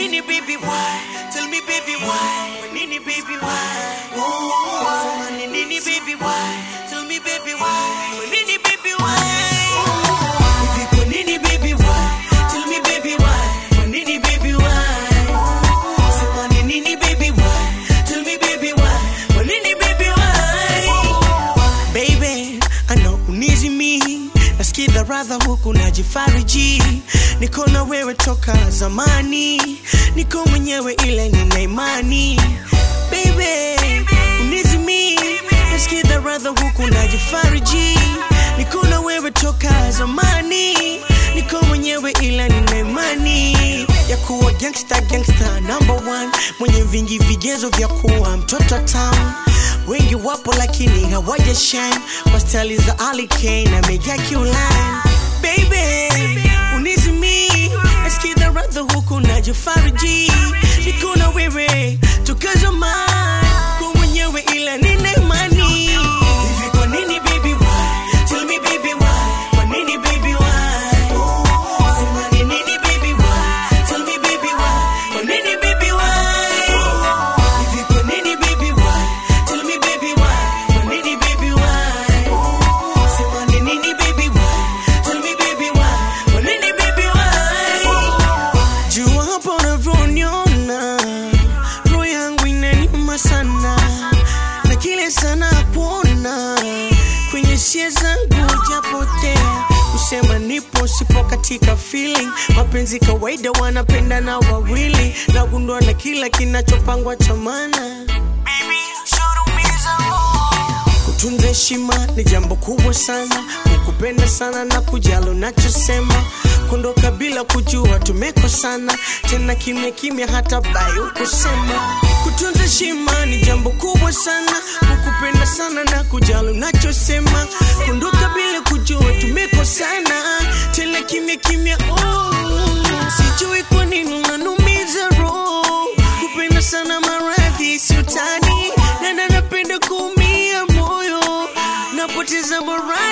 nini baby why? Tell me baby why? Kwa nini baby why? Oh, sema ni nini baby why? Tell me baby why? Kwa nini baby why? Hivi kwa nini baby why? Tell me baby why? Kwa nini baby why? Sema ni nini baby why? Tell me baby why? Kwa nini baby why? Baby, I know unizi me nasikiza radha huku najifariji niko na wewe toka zamani niko mwenyewe ile nina imani Baby, unizi me nasikiza radha huku najifariji niko na wewe toka zamani niko mwenyewe ila nina imani ya kuwa gangsta gangsta number one mwenye vingi vigezo vya kuwa mtoto town wengi wapo lakini hawaja shine kwa stali za Ali Kane na Mega Q-Line baby unizimi nasikiza radha huku najifariji niko na wewe toka zamani kwa mwenyewe ila nina imani hivi kwa nini baby why tell me baby why kwa nini baby why sema ni nini baby why tell me baby why kwa nini baby why hivi kwa nini baby why tell me baby why kwa nini baby why sema ni nini baby why tell me baby why kwa nini baby why jua hapo unavyoniona roho yangu inaniuma sana na kile sana kuona kwenye sia zangu japotea kusema nipo sipo katika feeling mapenzi kawaida wanapenda na wawili nagundua na kila kinachopangwa chamana kutunza heshima ni jambo kubwa sana kukupenda sana na kujali unachosema kuondoka bila kujua tumekosana tena kimya kimya hata bayo kusema kutunza heshima ni jambo kubwa sana kukupenda sana na kujali unachosema kuondoka bila kujua tumekosana tena kimya kimya oh. sijui kwa nini unanumiza roho kupenda sana maradhi si utani na na napenda kuumia moyo napoteza morali